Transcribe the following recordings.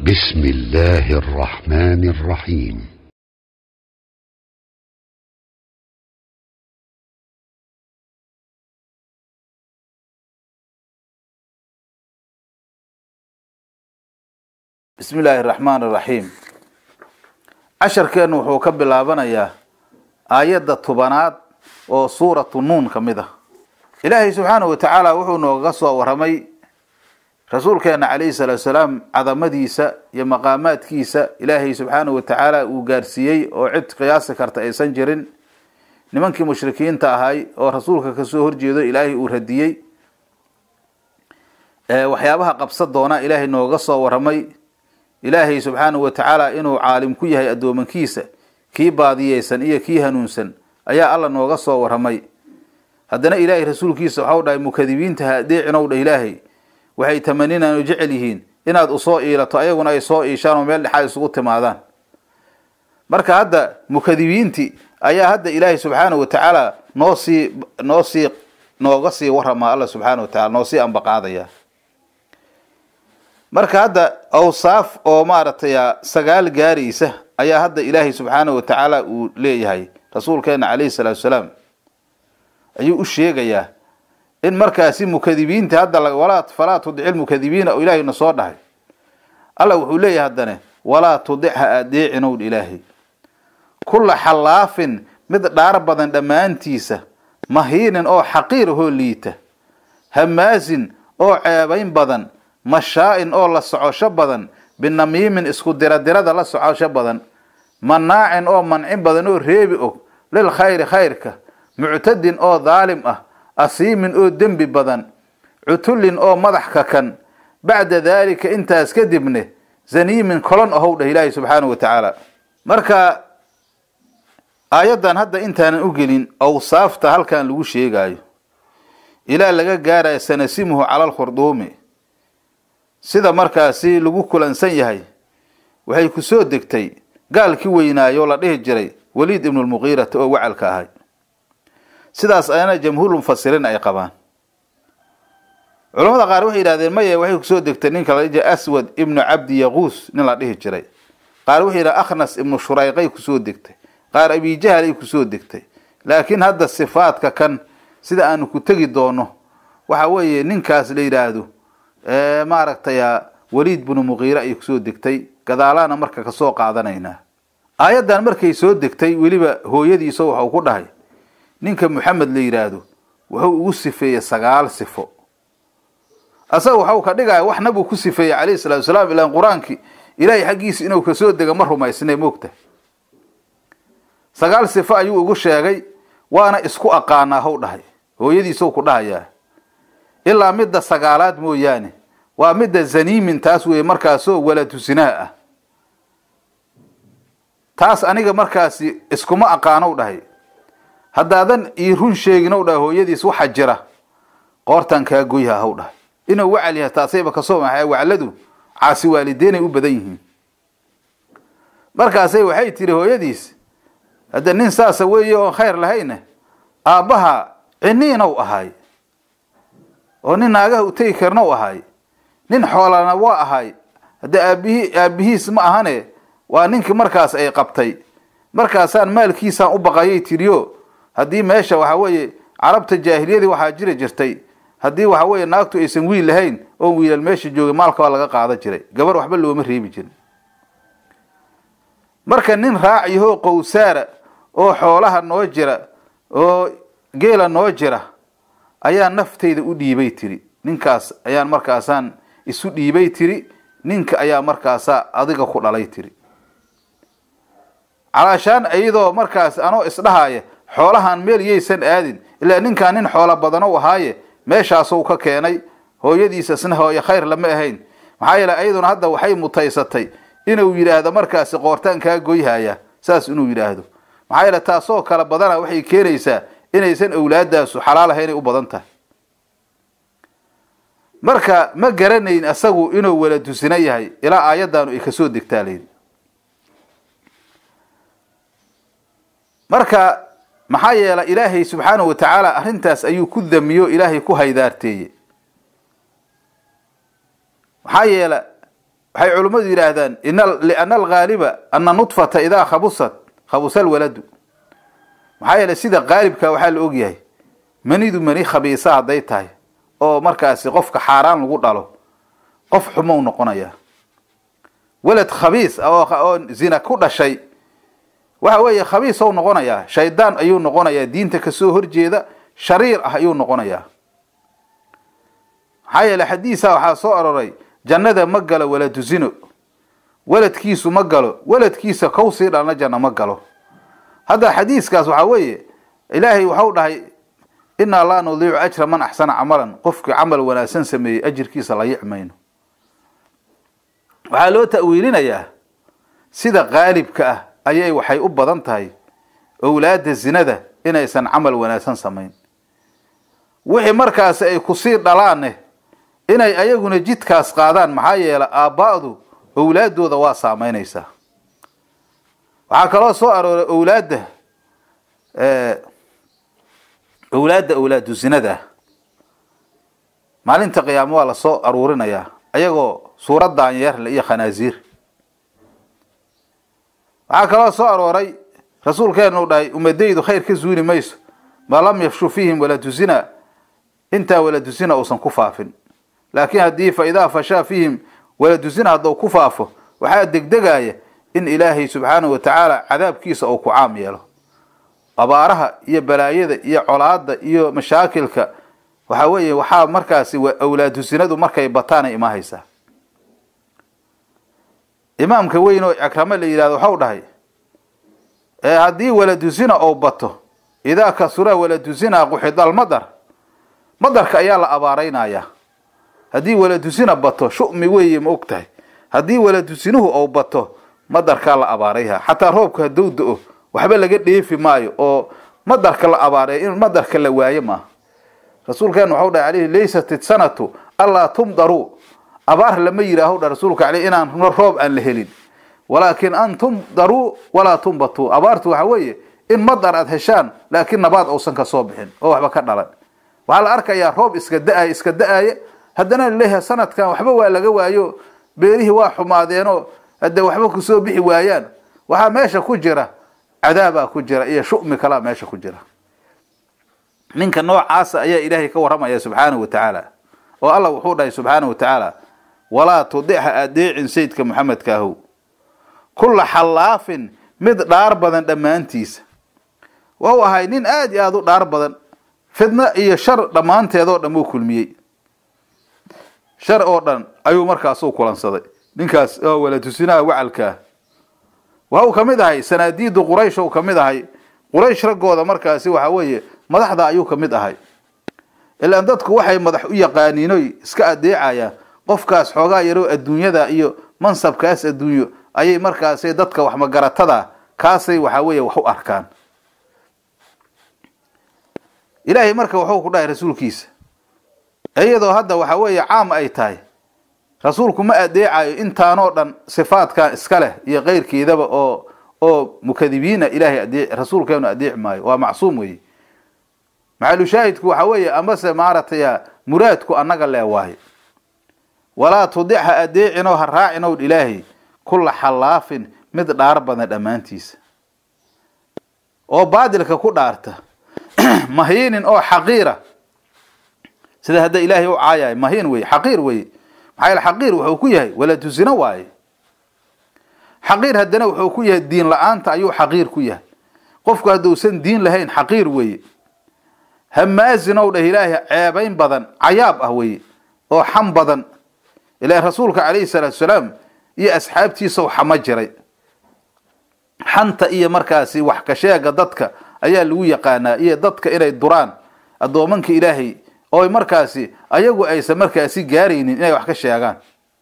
بسم الله الرحمن الرحيم bismi illaahi araxmaan iraxiim casharkeennu wuxuu ka bilaabanayaa aayadda tobanaad oo suuratu nuun ka mid ah ilaahay subxaanahu wa tacaala wuxuu noogaga soo waramay rasuulkeena calayhi salaatu salaam cadamadiisa iyo maqaamaadkiisa ilaahay subxaanahu wa tacaala uu gaarsiiyey oo cid qiyaasi karta aysan jirin nimankii mushrikiinta ahay oo rasuulka kasoo horjeedo ilaahay uu radiyey waxyaabaha qabsa doona ilaahay nooga soo waramay ilaahay subxaanahu wa tacaala inuu caalim ku yahay addoomankiisa kii baadiyeysan iyo kii hanuunsan ayaa alla nooga soo waramay haddana ilaahay rasuulkiisa waxau dhahay mukadibiinta ha adeecinow dha ilaahay waxay tamaninaan oo jecel yihiin inaad usoo iilato ayaguna ay soo iishaan oo meel dhexaad isugu timaadaan marka hadda mukadibiinti ayaa hadda ilaahay subxaanahu wa tacaala noo sii noo sii nooga sii waramaa alla subxaana wa tacala noo sii ambaqaadaya marka hadda awsaaf oo maaragtay sagaal gaaraysa ayaa hadda ilaahay subxaanahu wa tacaala uu leeyahay rasuulkeena calayhi salaatu salaam ayuu u sheegayaa in markaasi mukadibiinta hadda walaa falaa tudici lmukadibiina oo ilaahayna soo dhahay alla wuxuu leeyahay haddane walaa tudic ha adeecinow ilaahay kulla xallaafin mid dhaar badan dhammaantiisa mahiinin oo xaqiir ahoo liita hamaasin oo ceebayn badan mashaa-in oo la socosho badan binamiimin isku diradirada la socosho badan manaacin oo mancin badan oo reebi og lil khayri khayrka muctadin oo daalim ah asiimin oo dembi badan cutullin oo madax kakan bacda daalika intaas kadibne zaniimin kolon ahow dheh ilaahi subxaanahu wa tacaala marka aayaddan hadda intaanan u gelin awsaafta halkan lagu sheegaayo ilaa laga gaarayo sanasimuhu cala lkhurduumi sida markaasi lagu kulansan yahay waxay ku soo degtay gaalkii weynaayo la dhihi jiray waliid ibnulmuqiirata oo wacalka ahay sidaas ayana jamhuurulmufasiriin ay qabaan culamada qaar waxay yidhahdeen maye waxay kusoo degtay ninka la dhihi jiray aswad ibnu cabdi yaquus nin la dhihi jiray qaar waxay yidhaha akhnas ibnu shurayqay kusoo degtay qaar abijahalay kusoo degtay laakiin hadda sifaadka kan sida aanu ku tegi doono waxa weeye ninkaas la yidhaahdo maaragtay waliid binu muqiire ayay kusoo degtay gadaalaana marka kasoo qaadanaynaa aayaddan markay soo degtay weliba hooyadiisa waxau ku dhahay ninka maxamed la yidhaahdo wuxuu ugu sifeeyey sagaal sifo asaga waxau ka dhigaya waxna buu ku sifeeyey calayhi salatu salaam ilaan qur-aankii ilaahay xaggiisa inuu kasoo dega ma rumaysnay moogta sagaal sifo ayuu ugu sheegay waana isku aqaanaa how dhahay hooyadiisou ku dhahayaa ilaa midda sagaalaad mooyaane waa midda zaniimin taas weeye markaasoo walatusinaa ah taas aniga markaasi iskuma aqaanow dhahay haddaadan ii run sheeginow dhahay hooyadiis waxa jira qoortan kaa goyha haw dhahay inuu wacal yahay taasayba kasoo maxay wacladu caasi waalideynay u badan yihiin markaasay waxay tiri hooyadiis hadda nin saasa weeye oon khayr lahayne aabbaha ciniinow ahay oo nin naagaha u tegi karna u ahay nin xoolana waa ahay hadde aabihi aabihiis ma ahane waa ninkii markaas ay qabtay markaasaan maalkiisaan u baqayay tiriyo haddii meesha waxa weeye carabta jaahiliyadii waxaa jiri jirtay haddii waxa weeye naagtu aysan wiil lahayn oon wiilal meesha joogay maalka waa laga qaadan jiray gabar waxba looma reebi jirin marka nin raaciyahoo qowsaara oo xoolaha noo jira oo geela noo jira ayaa naftayda u dhiibay tiri ninkaas ayaan markaasaan isu dhiibay tiri ninka ayaa markaasaa adiga ku dhalay tiri calaashaan iyadoo markaas anoo isdhahaya xoolahan meel yaysan aadin ilaa ninkaan nin xoolo badano ahaaye meeshaasou ka keenay hooyadiisa isna hooye khayr lama ahayn maxaa yeele ayaduna hadda waxay mutaysatay inuu yidhaahdo markaasi qoortaan kaa goyhaya saas inuu yidhaahdo maxaa yeele taasoo kala badana waxay keenaysaa inaysan awlaadaasu xalaal ahaynay u badan tahay marka ma garanayn asagu inuu wala dusina yahay ilaa aayaddaanu ay kasoo degtaa layidhi marka maxaa yeela ilaahay subxaanahu wa tacaala arrintaas ayuu ku damiyo ilaahay ku haydaarteeye maxaa yeela waxay culimmadu yidhaahdaan liana alghaaliba ana nudfata idaa khabusat khabusa alwaladu maxaa yeeley sida qaalibka waxaa la ogyahay manidu mani khabiisa hadday tahay oo markaasi qofka xaaraan lagu dhalo qof xumou noqonaya welad khabiis oo zina ku dhashay waxa weeye khabiis ou noqonayaa shaydaan ayuu noqonayaa diinta kasoo horjeeda shariir ah ayuu noqonayaa maxaa yeele xadiisa waxaa soo aroray jannada ma galo waladu zino weladkiisu ma galo weladkiisa kow sii dhalna janno ma galo hadda xadiiskaas waxaa weeye ilaahay waxau dhahay inaa laa nudiicu ajra man axsana camalan qofkii camal wanaagsan sameeyey ajirkiisa la yicmayno waxaa loo ta'wiilinayaa sida qaalibka ah ayay waxay u badan tahay owlaada zinada inaysan camal wanaagsan samayn wixii markaasi ay kusii dhalaanne inay ayaguna jidkaas qaadaan maxaa yeele aaba'du owlaadooda waa saameynaysaa waxaa kaloo soo arooray owlaadda owlaadda owlaadu zinada ah maalinta qiyaamo waa lasoo aruurinayaa ayagoo suurad daanyeerle iyo khanaasiir waxaa kaloo soo arooray rasuulkeenu u dhahay ummadaydu khayr ka zuuli mayso ma lam yafshu fiihim waladu zina intaa waladu zina uusan ku faafin laakiin haddii fa idaa fashaa fiihim waladu zina hadduu ku faafo waxaa degdegaya in ilaahay subxaanahu wa tacaala cadaabkiisa uu ku caam yeelo abaaraha iyo balaayada iyo colaada iyo mashaakilka waxaa weeye waxaa markaasi awlaadu zinadu markay bataanay imahaysaa imaamka weyn oo akrame la yidhahdo waxau dhahay ee haddii waladu zina ou bato idaa kasura waladu zina quxidal madar madarka ayaa la abaaraynayaa haddii waladu zina bato shumi weeye ma og tahay haddii waladu zinuhu ou bato madarkaa la abaarayha xataa roobka hadduu da-o waxba laga dheefi maayo oo madarka la abaaray in madarka la waayo maaha rasuulkeenu waxau dhahay alayhi laysat isanatu allaa tumdaruu abaar lama yidhaaho dha rasuulka aleyh inaan roob aan la helin walaakin an tumdaruu walaa tumbatuu abaartu waxa weeye in madar aad heshaan laakiin nabaad uusan ka soo bixin oo waxba ka dhalan waxaa la arkayaa roob iska da-ay iska da-aye haddana laleeyahay sanadkan waxba waa laga waayo beerihii waa xumaadeenoo hadde waxba kusoo bixi waayaan waxaa meesha ku jira cadaabaa ku jira iyo shumi kalaa meesha ku jira ninka noocaasa ayaa ilaahay ka warramaya subxaanahu wa tacaala oo allah wuxuu dhahay subxaanahu wa tacaala walaa tudicha adeecin sayidka maxamedka ahow kulla xallaafin mid dhaar badan dhammaantiisa wau ahay nin aada iyo aada u dhaar badan fidno iyo shar dhammaanteedoo dhan uu kulmiyey shar oo dhan ayuu markaasuu kulansaday ninkaas oo walatusinaha wacalkaa waxa uu ka mid ahay sanaadiidu quraysh ou ka mid ahay quraysh raggooda markaasi waxa weeye madaxda ayuu ka mid ahay ilaan dadku waxay madax u yaqaaniinoy iska adeecayaan qofkaas xoogaa yaroo adduunyada iyo mansabkaas adduunyo ayay markaasi dadka wax magaratada kaasay waxa weeye wax u arkaan ilaahay marka wuxuu ku dhahay rasuulkiisa iyadoo hadda waxa weeye caam ay tahay rasuulku ma adeecayo intaanoo dhan sifaadkan iska leh iyo keyrkeedaba oo oo mukadibiina ilaahay adee rasuulkeenu adeeci maayo waa macsuum weeye maxalushaahidku waxa weeye amase maaratay muraadku annaga lee waayo walaa tudicha adeecinoo ha raacinow ilaahay kulla xallaafin mid dhaar badan dhammaantiisa oo baadilka ku dhaarta mahiinin oo xaqiira sida hadda ilaahay u caayayo mahiin weye xaqiir weye maxaa yaele xaqiir wuxuu ku yahay waladu zino waaye xaqiir haddana wuxuu ku yahay diin la-aanta ayuu xaqiir ku yahay qofku hadduusan diin lahayn xaqiir weeye hamaazinow dheh ilaahay ceebayn badan cayaab ah weye oo xam badan ilaa rasuulka calayhi salaatu salaam iyo asxaabtiisau xamo jiray xanta iyo markaasi wax ka sheega dadka ayaa lagu yaqaanaa iyo dadka inay duraan addoomanka ilaahay oo markaasi ayagu aysan markaasi gaaraynin inay wax ka sheegaan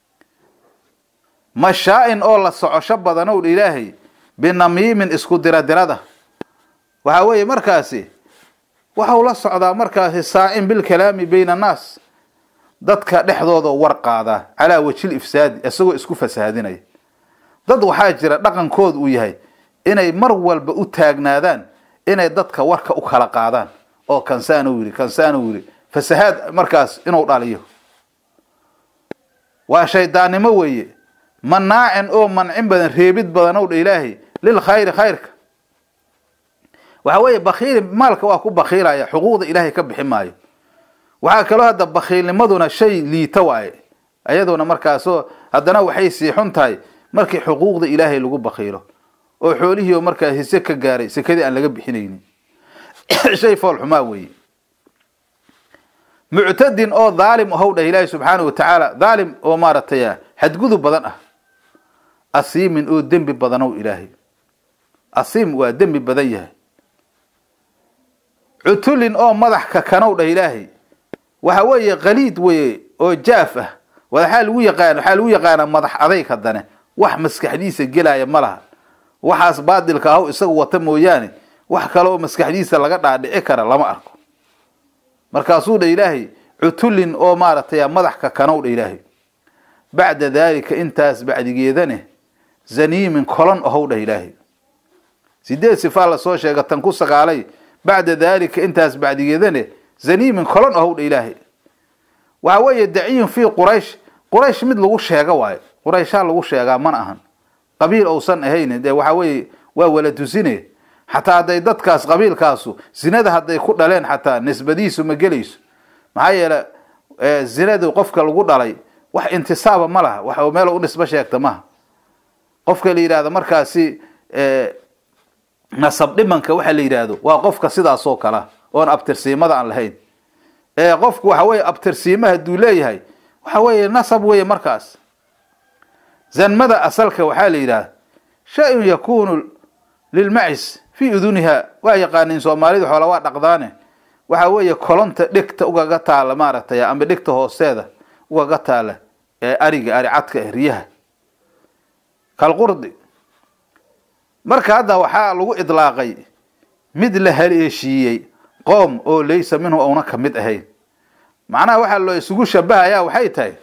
mashaa-in oo la socosho badanow dha ilaahay binamiimin isku diradirada waxaa weeye markaasi waxau la socdaa markaasi saacin bilkalaami bayna annaas dadka dhexdooda war qaadaa calaa wajil ifsaadi isagoo isku fasaadinaya dad waxaa jira dhaqankooda uu yahay inay mar walba u taagnaadaan inay dadka warka u kala qaadaan oo kansaanu yiri kansaanu yiri fasahaad markaas inuu dhaliyo waa shaydaannimo weeye manaacin oo mancin badan reebid badan ow dha ilaahay lil khayri khayrka waxa weeye bakiili maalka waa ku bakiilaya xuquuqda ilaahay ka bixi maayo waxaa kaloo hadda bakiilnimaduna shay liita waaye ayaduna markaasoo haddana waxay sii xun tahay markii xuquuqda ilaahay lagu bakiilo oo xoolihii oo markaa hise ka gaaray sekadii aan laga bixinaynin shay fool xumaa weeye muctadin oo dhaalim ahow dhah ilaahi subxaana wa tacaala dhaalim oo maaragtay xadgudub badan ah asiimin oo dembi badanow ilaahay asiim waa dembi badan yahay cutulin oo madax kakanow dhah ilaahay waxa weeye qaliid weye oo jaaf ah waxaa lagu yaqaan waxaa lagu yaqaanaa madax adayg haddane wax maskaxdiisa gelaya ma laha waxaas baadilka ahaw isagu wata mooyaane wax kale oo maskaxdiisa laga dhaadhici kara lama arko markaasuu dha ilaahay cutulin oo maaragtay madax kakanow dha ilaahay bacda daalika intaas bacdigeedane zaniimin kolon ahow dhah ilaahay sideed sifaa lasoo sheega tan ku sagaalay bacda daalika intaas bacdigeedane zaniimin kolon ahow dha ilaahay waxa weeye daciyun fii quraysh quraysh mid lagu sheega waayo qurayshaa lagu sheegaa mana ahan qabiil ousan ahayn dee waxa weeye waa wala tusine xataa hadday dadkaas qabiilkaasu zinada hadday ku dhaleen xataa nisbadiisu ma gelayso maxaa yeele zinadu qofka lagu dhalay wax intisaaba ma laha wax meel u nisbo sheegta maha qofka la yidhahdo markaasi nasab dhimanka waxa la yidhaahdo waa qofka sidaasoo kala oon abtirsiimada aan lahayn qofku waxa weye abtirsiima hadduu leeyahay waxa weeye nasab weeye markaas zanmada asalka waxaa la yidhahda shay-un yakunu lilmacis fii uduniha waa yaqaaniin soomaalidu xoola waa dhaqdaane waxa weeye kolonta dhegta ugaga taala maaragtay amba dhegta hoosteeda ugaga taala ee ariga ari cadka ah riyaha kalqurdi marka hadda waxaa lagu idlaaqay mid la haleeshiiyey qoom oo laysa minhu ouna ka mid ahayn macnaha waxaa loo isugu shabahayaa waxay tahay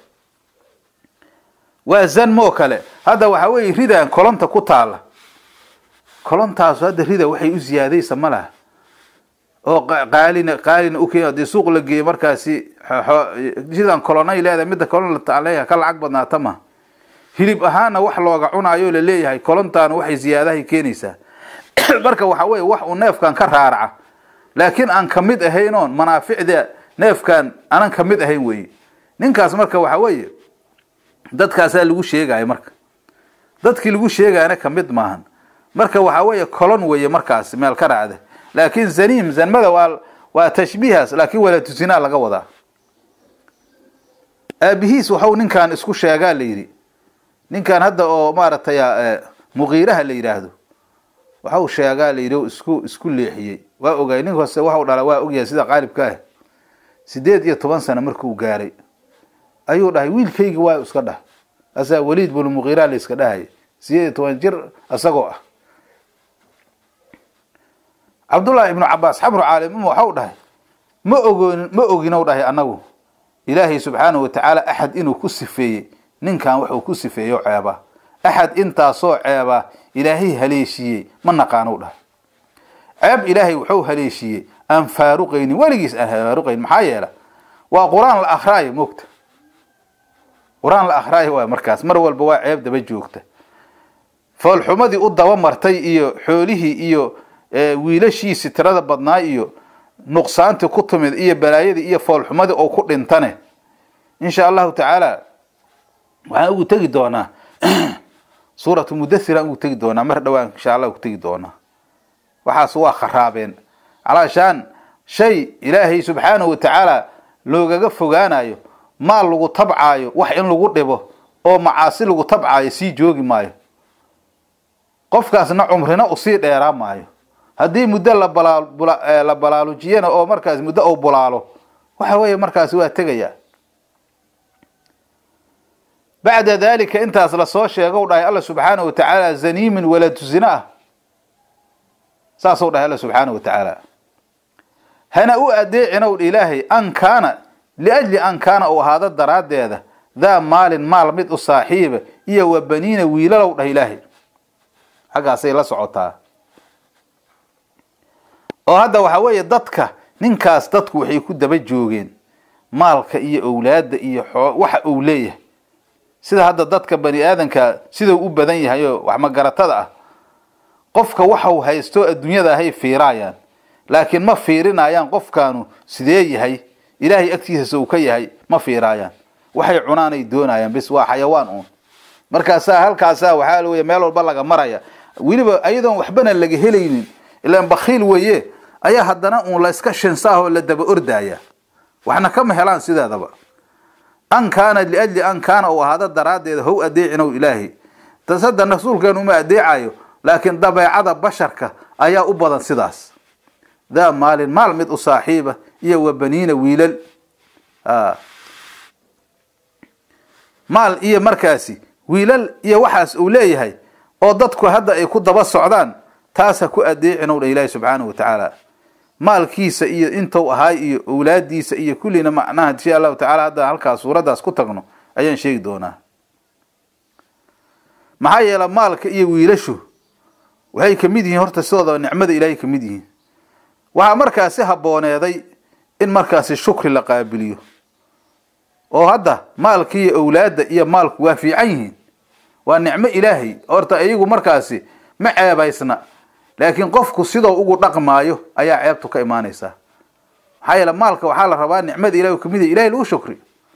waa zanmoo kale hadda waxa weeye ridaan kolonta ku taala kolontaasu hadda rida waxay u ziyaadaysa ma laha oo qaalina qaalina ukeen hadii suuq la geeyo markaasi ridan kolonay leedahay midda kolon leeyahay ka lacag badnaata ma hilib ahaana wax looga cunaayo la leeyahay kolontaana waxay ziyaadahay keenaysaa marka waxa weeye wax uu neefkan ka raaraca laakiin aan kamid ahayn oon manaaficda neefkan aanan kamid ahayn weye ninkaas marka waxa weeye dadkaasaa lagu sheegaya marka dadkii lagu sheegayana kamid maahan marka waxa weeye colon weeye markaas meel ka raacda laakiin zaniim zanmada waa waa tashbiihaas laakiin walatusinaa laga wadaa aabihiis waxau ninkan isku sheegaa la yidhi ninkan hadda oo maaragtay muqiiraha la yidhaahdo waxau sheegaa la yidhi o isku isku leexiyey waa ogay nin hoose waxau dhala waa ogyahay sida qaalibka ah sideed iyo toban sano markuu gaaray ayuu dhahay wiilkaygi waa iska dhah asaa waliid bnu muqiira la iska dhahaya sideed iyo toban jir isagoo ah cabdullaahi ibnu cabaas xabru caalim waxau dhahay ma ogoon ma oginow dhahay annagu ilaahay subxaanahu watacaala axad inuu ku sifeeyey ninkan waxuu ku sifeeyo ceeba axad intaasoo ceeba ilaahay haleeshiiyey ma naqaanow dhahay ceeb ilaahay wuxuu haleeshiiyey aan faaruqaynin weligiis aan faaruqaynin maxaa yeela waa qur-aan la akraayo moogta qur-aan la akraayo waay markaas mar walba waa ceeb daba joogta foolxumadii u daba martay iyo xoolihii iyo wiilashiisi tirada badnaa iyo nuqsaantii ku timid iyo balaayadii iyo foolxumadii oo ku dhintane insha allahu tacaala waxaan ugu tegi doonaa suuratu mudathiraan ugu tegi doonaa mar dhowaan insha allah ugu tegi doonaa waxaas waa kharaabeen calaashaan shay ilaahay subxaanahu watacaala loogaga fogaanayo maal lagu tabcaayo wax in lagu dhibo oo macaasi lagu tabcaayo sii joogi maayo qofkaasna cumrina usii dheeraa maayo haddii muddo la balaarujiyana oo markaas muddo ou bulaalo waxa weeye markaasi waa tegaya bacda dalika intaas lasoo sheegow dhahay alla subxaanahu watacaala zaniimin waladu zina ah saasou dhahay alla subxaanahu watacaala hana u adeecinow dha ilaahay an kaana liajli an kaana uu ahaado daraaddeeda daa maalin maal mid u saaxiiba iyo wa baniina wiilalow dhah ilaahay xaggaasay la socotaa oo hadda waxa weeye dadka ninkaas dadku waxay ku daba joogeen maalka iyo owlaadda iyo waxa uu leeyahay sida hadda dadka bani aadanka sidau u badan yahay oo wax magaratada ah qofka waxau haysto adduunyada ahay fiiraayaan laakiin ma fiirinayaan qofkaanu sidee yahay ilaahay agtiisa uu ka yahay ma fiiraayaan waxay cunaanay doonayaan bis waa xayawaan uun markaasaa halkaasaa waxaa wey meel walba laga maraya weliba ayadoon waxbana laga helaynin ilaan bakiil weeye ayaa haddana uun la iska shinsaah oo la daba ordaya waxna kama helaan sideedaba an kaana liajli an kaana uu ahaado daraaddeeda how adeecinow ilaahi tas hadda rasuulkeenu uma adeecayo laakiin dabeecada basharka ayaa u badan sidaas daa maalin maal mid u saaxiiba iyo wa baniina wiilal maal iyo markaasi wiilal iyo waxaas uu leeyahay oo dadku hadda ay ku daba socdaan taas ha ku adeecinow dha ilaahi subxaanahu wa tacaala maalkiisa iyo intuu ahaay iyo owlaadiisa iyo kullina macnaha insha allahu tacala hadda halkaas suuraddaas ku tagno ayaan sheegi doonaa maxaa yeele maalka iyo wiilashu waxay kamid yihiin horta sidooda nicmada ilaahay kamid yihiin waxaa markaasi habooneeday in markaasi shukri la qaabiliyo oo hadda maalka iyo owlaadda iyo maalku waa fiican yihiin waa nicmo ilaahay horta iyagu markaasi ma ceebaysna laakiin qofku sidoo ugu dhaqmaayo ayaa ceebtu ka imaanaysaa maxaa yeele maalka waxaa la rabaa nicmada ilahi kamid yahy ilahay lagu shukri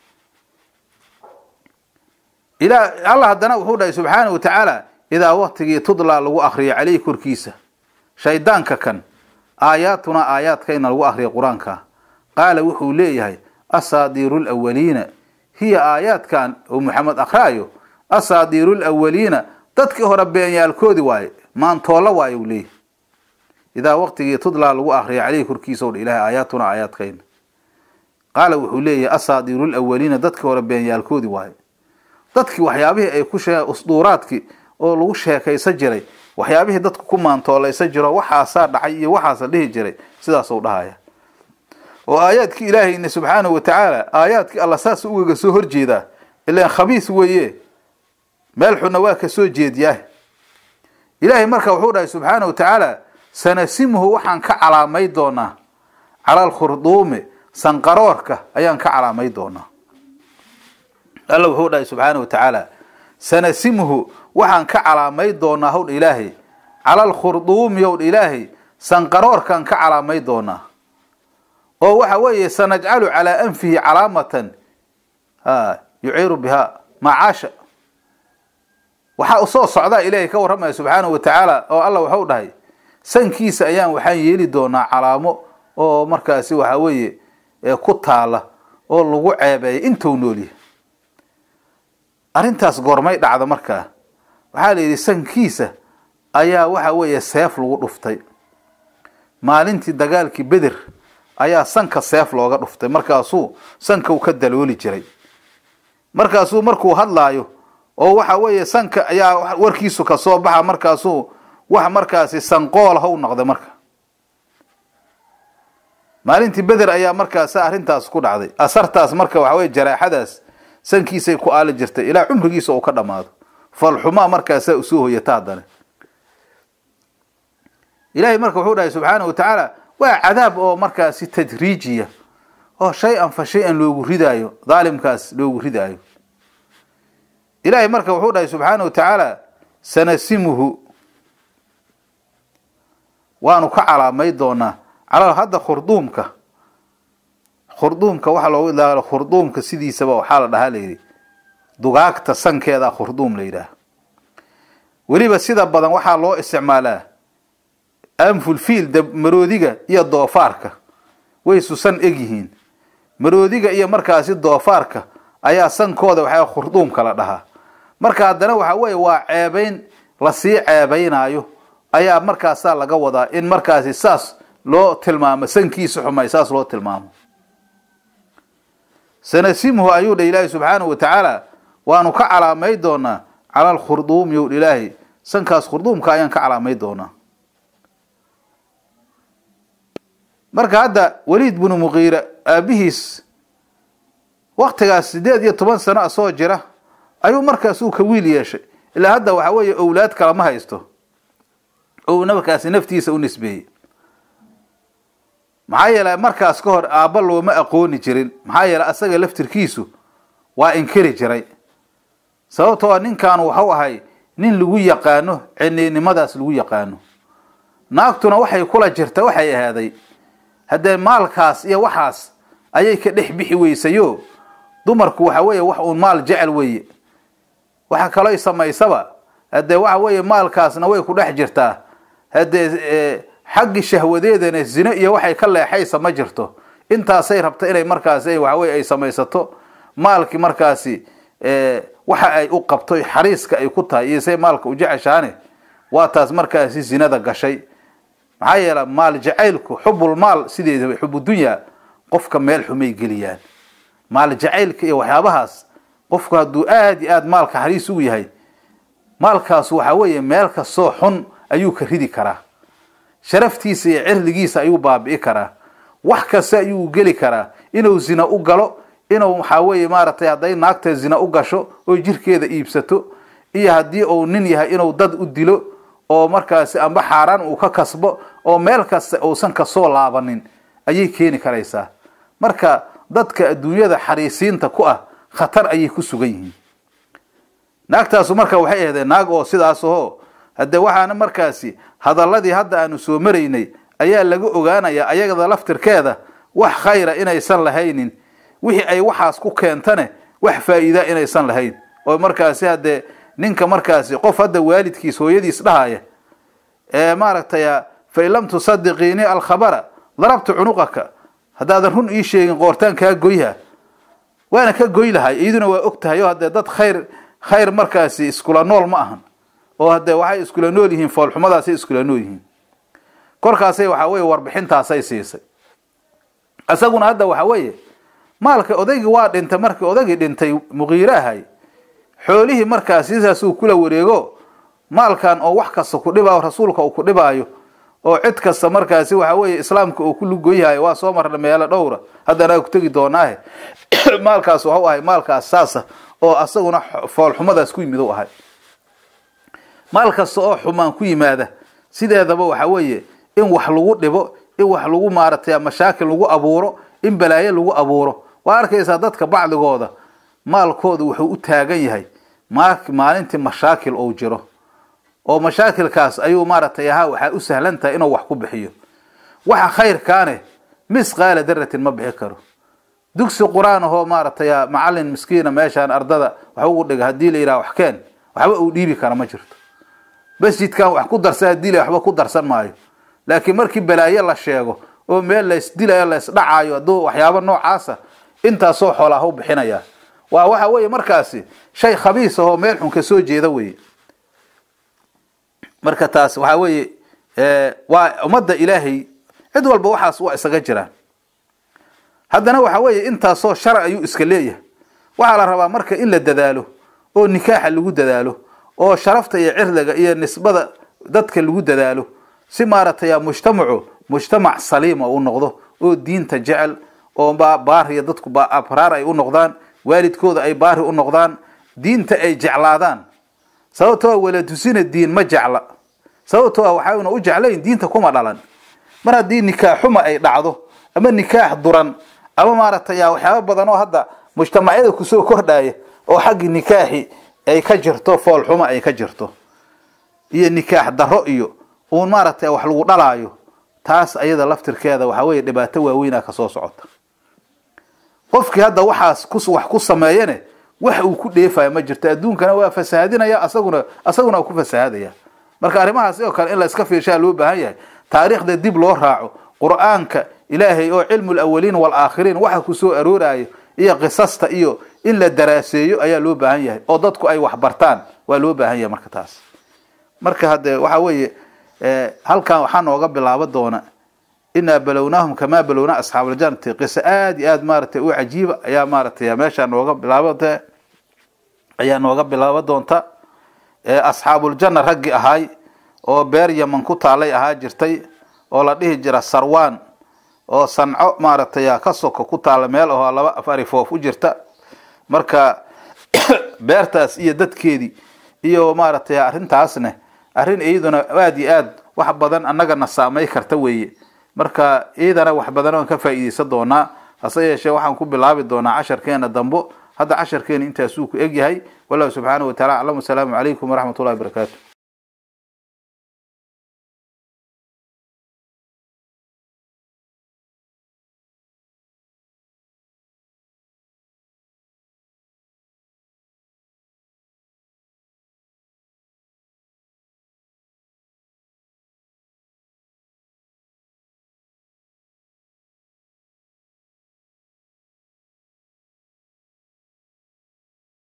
ila allah haddana wuxuu dhahay subxaana wa tacaala idaa waktigii tudlaa lagu akriyo caleyhi korkiisa shaydaanka kan aayaatuna aayaadkayna lagu akriya qur-aanka qaala wuxuu leeyahay asaadiiru lawaliina hiya aayaadkan oo maxamed akraayo asaadiiru lawaliina dadkii hore beenyaalkoodi waaye maantoolla waaye uu leeyahy idaa waktigii tudlaa lagu akriya caleyhi korkiisa dha ilahay aayaatuna aayaadkayna qaala wuxuu leeyahay asaadiiru lawaliina dadkii hore beenyaalkoodi waaye dadkii waxyaabihii ay ku shee usduuraadkii oo lagu sheekaysan jiray waxyaabihii dadku ku maantoolaysan jiro waxaasaa dhacay iyo waxaasa dhihi jiray sidaasuu dhahaya oo aayaadkii ilaahayna subxaanahu wa tacaala aayaadkii alla saas ugaga soo horjeedaa ilaan khabiis weeye meel xunna waa ka soo jeediyaa ilaahay marka wuxuu dhahay subxaanahu wa tacaala sanasimuhu waxaan ka calaamay doonaa cala alkhurduumi sanqaroorka ayaan ka calaamay doonaa alla wuxuu dhahay subxaana wa tacaala sanasimuhu waxaan ka calaamay doonaa howdha ilaahay cala alkhurduumi howdha ilaahay sanqaroorkaan ka calaamay doonaa oo waxa weeye sanajcalu calaa anfihi calaamatan yuciiru bihaa macaasha waxaa usoo socdaa ilaahay ka warramaya subxaanahu wa tacaala oo alla waxau dhahay sankiisa ayaan waxaan yeeli doonaa calaamo oo markaasi waxa weeye ku taala oo lagu ceebeeya intuu noolyahay arrintaas goormay dhacda markaa waxaa la yidhi sankiisa ayaa waxa weeye seef lagu dhuftay maalintii dagaalkii beder ayaa sanka seef looga dhuftay markaasuu sanka u ka dalooli jiray markaasuu markuu hadlaayo oo waxa weeye sanka ayaa warkiisu kasoo baxa markaasuu wax markaasi sanqool haw noqday marka maalintii beder ayaa markaas arrintaas ku dhacday asartaas marka waxa weye jaraaxadaas sankiisay ku aali jirtay ilaa cumrigiisa uu ka dhammaado falxumaa markaasaa usoo hoyata haddana ilaahay marka wuxuu dhahay subxaana wa tacaala waa cadaab oo markaasi tadriijiya oo shay-an fa shay-an loogu ridaayo daalimkaas loogu ridaayo ilaahay marka wuxuu dhahay subxaana wa tacaala sanasimuhu waanu ka calaamay doonaa calaa hadda khurduumka khurduumka waxaa loogu idlaaqo khurduumka sidiisaba waxaa la dhahaa layidhi dugaagta sankeeda khurduum la yidhaah weliba sida badan waxaa loo isticmaalaa anfulfiil maroodiga iyo doofaarka way susan eg yihiin maroodiga iyo markaasi doofaarka ayaa sankooda waxaa khurduumka la dhahaa marka haddana waxa weeye waa ceebayn lasii ceebaynaayo ayaa markaasaa laga wadaa in markaasi saas loo tilmaamo sankiisa xumay saas loo tilmaamo sanasimuhu ayuu dha ilaahi subxaanahu wa tacaala waanu ka calaamay doonaa cala alkhurduumi yow ilaahi sankaas khurduumka ayaan ka calaamay doonaa marka hadda waliid binu muqiira aabihiis waktigaas sideed iyo toban sano a soo jira ayuu markaas uu ka wiil yeeshay ilaa hadda waxa weeye owlaad kalama haysto ou markaasi naftiisa u nisbeeyey maxaa yeele markaas ka hor aabba looma aqooni jirin maxaa yeele asaga laftirkiisu waa inkiri jiray sababtoo ninkan wuxuu ahay nin lagu yaqaano ciniinimadaas lagu yaqaano naagtuna waxay kula jirta waxay ahaaday haddee maalkaas iyo waxaas ayay ka dhex bixi weysayo dumarku waxa weeye wax uun maal jecel weeye waxa kalooy samaysaba haddee waxa weeye maalkaasna way ku dhex jirtaa haddee xaggi shahwadeedana zino iyo waxay ka leexaysa ma jirto intaasay rabta inay markaasi waxaweye ay samaysato maalkii markaasi waxa ay u qabto xariiska ay ku tahay iyo say maalka u jeceshaane waa taas markaasi zinada gashay maxaa yeele maal jacaylku xubul maal sideedaba xubudunya qofka meel xumay geliyaan maal jacaylka iyo waxyaabahaas qofku hadduu aada iyo aada maalka xariis ugu yahay maalkaas waxa weeye meel kastoo xun ayuu ka ridi karaa sharaftiisa iyo cirdigiisa ayuu baabi'i karaa wax kasta ayuu geli karaa inuu zina u galo inuu waxaa weeye maaragtay hadday naagta zina u gasho oo jirkeeda iibsato iyo haddii uu nin yahay inuu dad u dilo oo markaasi amba xaaraan uu ka kasbo oo meel kasta uusan kasoo laabanin ayay keeni karaysaa marka dadka adduunyada xariisiinta ku ah khatar ayay ku sugan yihiin naagtaasu marka waxay ahdeen naag oo sidaas aho hadde waxaana markaasi hadaladii hadda aanu soo maraynay ayaa laga ogaanayaa ayagada laftirkeeda wax khayra inaysan lahaynin wixii ay waxaas ku keentane wax faa'iida inaysan lahayn oo markaasi haddee ninka markaasi qof hadda waalidkiis hooyadiis dhahaya ee maaragtay fain lam tusadiqiini alkhabara darabtu cunuqaka haddaadan run ii sheegin qoortaan kaa goyha waana ka goy lahay iyaduna waa og tahay oo haddee dad khayr khayr markaasi iskula nool ma ahan oo haddee waxay iskula nool yihiin foolxumadaasay iskula nool yihiin korkaasay waxaa weye warbixintaasay siisay isaguna hadda waxa weeye maalka odaygii waa dhintay markii odaygii dhintay muqiire ahay xoolihii markaas sidaasuu kula wareego maalkan oo wax kasta ku dhibaayo rasuulka uu ku dhibaayo oo cid kasta markaasi waxa weeye islaamka uu ku lugoyahay waa soo marna meelo dhowra haddana ku tegi doonaahe maalkaas waxu ahay maalkaas saasa oo asaguna foolxumadaas ku yimid u ahay maal kasta oo xumaan ku yimaada sideedaba waxa weeye in wax lagu dhibo in wax lagu maaratay mashaakil lagu abuuro in balaayo lagu abuuro waa arkaysaa dadka bacdigooda maalkooda wuxuu u taagan yahay maalintii mashaakil ou jiro oo mashaakilkaas ayuu maaragtay ahaa waxaa u sahlan tahay inuu wax ku bixiyo waxa khayrkaane misqaala daratin ma bixi karo dugsi qur-aan ahoo maaragtay macalin miskiina meeshaan ardada wax ugu dhiga haddii la yidhaha wax keen waxba uu dhiibi kara ma jirto masjidkan wax ku darsa haddii la waxba ku darsan maayo laakiin markii balaayo la sheego oo meel laysdilayo laysdhacaayo hadduu waxyaabo noocaasa intaasoo xoolaaha u bixinaya waa waxa weeye markaasi shay khabiis ahoo meel xun ka soo jeeda weye marka taas waxaa weeye waa ummadda ilaahay cid walba waxaas waa isaga jiraan haddana waxa weeye intaasoo shar ayuu iska leeyahay waxaa la rabaa marka in la dadaalo oo nikaaxa lagu dadaalo oo sharafta iyo cirdiga iyo nisbada dadka lagu dadaalo si maaragtay mujtamacu mujtamac saliima u noqdo oo diinta jecel oo baariya dadku abraar ay u noqdaan waalidkooda ay baari u noqdaan diinta ay jeclaadaan sababtoo walatusina diin ma jecla sababtoo waxaana u jeclayn diinta kuma dhalan mar haddii nikaaxuma ay dhacdo ama nikaax duran ama maaragtay waxyaaba badan oo hadda mujtamacyada kusoo kordhaya oo xaggii nikaaxi ay ka jirto foolxuma ay ka jirto iyo nikaax daro iyo uun maaragtay wax lagu dhalaayo taas ayada laftirkeeda waxaa weye dhibaato waaweynaa kasoo socota qofkii hadda waxaas ku wax ku sameeyane wax uu ku dheefayo ma jirto adduunkana waa fasahadinaya asaguna asaguna ku fasahadaya marka arrimahaas oo kale in la iska fiirshaa loo baahan yahay taariikhda dib loo raaco qur-aanka ilaahay oo cilmu lawaliin waalaakhiriin waxa ku soo aroorayo iyo qisasta iyo in la daraaseeyo ayaa loo baahan yahay oo dadku ay wax bartaan waa loo baahan yahay marka taas marka hadde waxa weeye halkan waxaa nooga bilaabo doona inaa balownaahum kamaa balowna asxaabaljanati qiso aada iyo aada maaratay u cajiiba ayaa maaratay meeshaa nooga bilaabata ayaa nooga bilaabo doonta asxaabuljana raggii ahaay oo beer yaman ku taalay ahaa jirtay oo la dhihi jira sarwan oo sanco maaragtay ka soka ku taala meel ahoo laba afari foof u jirta marka beertaas iyo dadkeedii iyo maaragtay arrintaasne arrin iyaduna aada iyo aad wax badan annagana saamay karta weeye marka iyadana wax badan oon ka faa'iideysan doonaa hase yeeshee waxaan ku bilaabi doonaa casharkeena dambo hadda casharkeena intaasuu ku egyahay wallahu subxaanahu wataala aclam wasalaamu calaykum waraxmat ullahi wabarakaatu